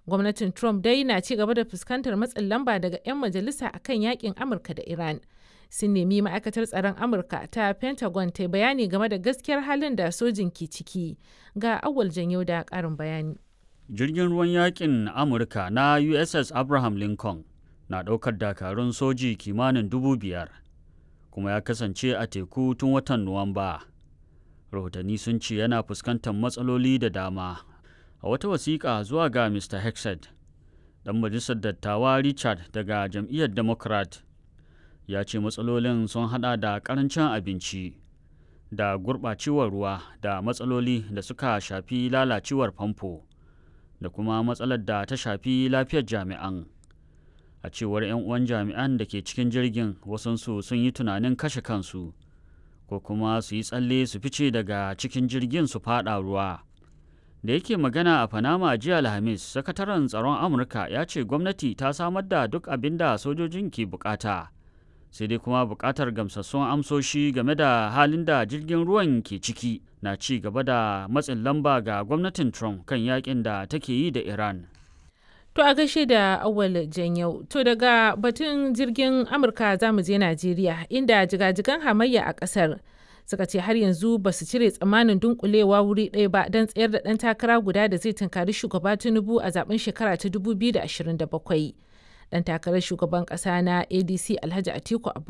Gwamnatin Trump dai na ci gaba da fuskantar matsin lamba daga 'yan majalisa akan yakin Amurka da Iran. Sun nemi ma'aikatar tsaron Amurka ta Pentagon ta bayani game da gaskiyar halin da sojin ke ciki. Ga awal janyo da ƙarin bayani. Jirgin ruwan yakin Amurka na USS Abraham Lincoln na ɗaukar dakarun soji kimanin dubu biyar kuma ya kasance a teku tun watan Nuwamba. Rahotanni sun ce yana fuskantar matsaloli da dama. A wata wasiƙa zuwa ga Mr. Hexed, ɗan majalisar dattawa Richard daga jam'iyyar Democrat ya ce matsalolin sun hada da ƙarancin abinci da gurɓacewar ruwa da matsaloli da suka shafi lalacewar famfo da kuma matsalar da ta shafi lafiyar jami'an. a cewar 'yan uwan jami'an da ke cikin jirgin wasansu sun yi tunanin kashe kansu ko kuma su yi tsalle su fice daga cikin jirgin su fada ruwa da yake magana a panama jiya alhamis sakataren tsaron amurka ya ce gwamnati ta samar da duk abin da sojojin ke bukata sai dai kuma bukatar gamsassun amsoshi game da halin da jirgin ruwan ke ciki na ci gaba da matsin lamba ga gwamnatin trump kan yakin da take yi da iran To a gaishe da awal janyau. To daga batun jirgin Amurka za mu je Najeriya inda jigajigan hamayya a ƙasar suka ce har yanzu ba su cire tsammanin dunkulewa wuri ɗaya ba don tsayar da ɗan takara guda da zai tunkari shugaba Tinubu a zaben shekara ta 2027. Ɗan takarar shugaban ƙasa na ADC Alhaji Atiku Abu